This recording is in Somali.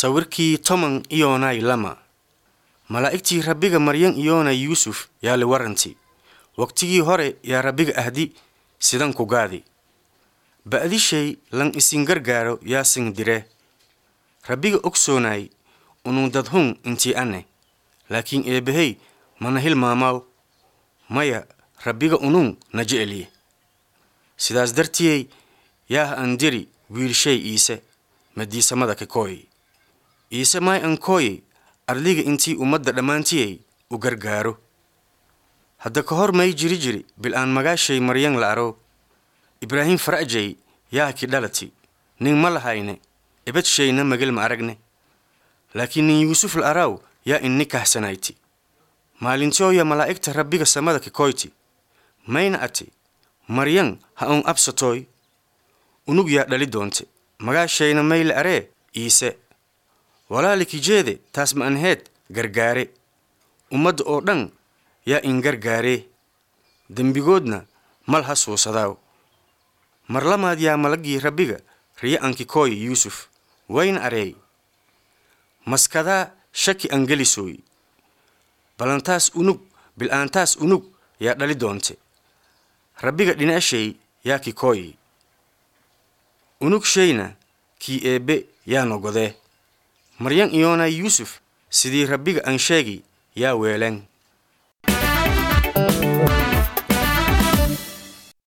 sawirkii toman iyoonay lama malaa'igtii rabbiga maryan iyoonay yuusuf yaa li waranti waqtigii hore yaa rabbiga ahdi sidan ku gaadi ba'dishay lan isin gargaaro yaa sin dire rabbiga ogsoonay unuu dadhun intii anne laakiin eebbahey mana hilmaamaaw maya rabbiga unun na jecelye sidaas dartiyey yaah an diri wiilshay iise madiisamada kakooy iise maay an kooye ardliga intii ummadda dhammaantiyey u gargaaro hadda ka hor may jiri jiri bil-aan magaashay maryan la aro ibraahim fara'jay yaa ki dhalati nin ma lahayne ebadshayna magel ma aragne laakiin nin yuusuf la araaw yaa inni kahsanayti maalintooya malaa'igta rabbiga samada kikoyti mayna ati maryan ha un absatooy unug yaa dhali doonte magaashayna may la aree iise walaaliki jeede taas ma anheed gargaare ummadda oo dhan yaa in gargaaree dembigoodna mal ha suusadaaw marlamaad yaa malaggii rabbiga riya ankikooy yuusuf wayna areey maskadaa shaki angelisooy balantaas unug bil-aantaas unug yaa dhali doonte rabbiga dhinashay yaa kikooy unug shayna kii eebbe yaa nogodee maryan iyoonay yuusuf sidii rabbiga an sheegi yaa weeleen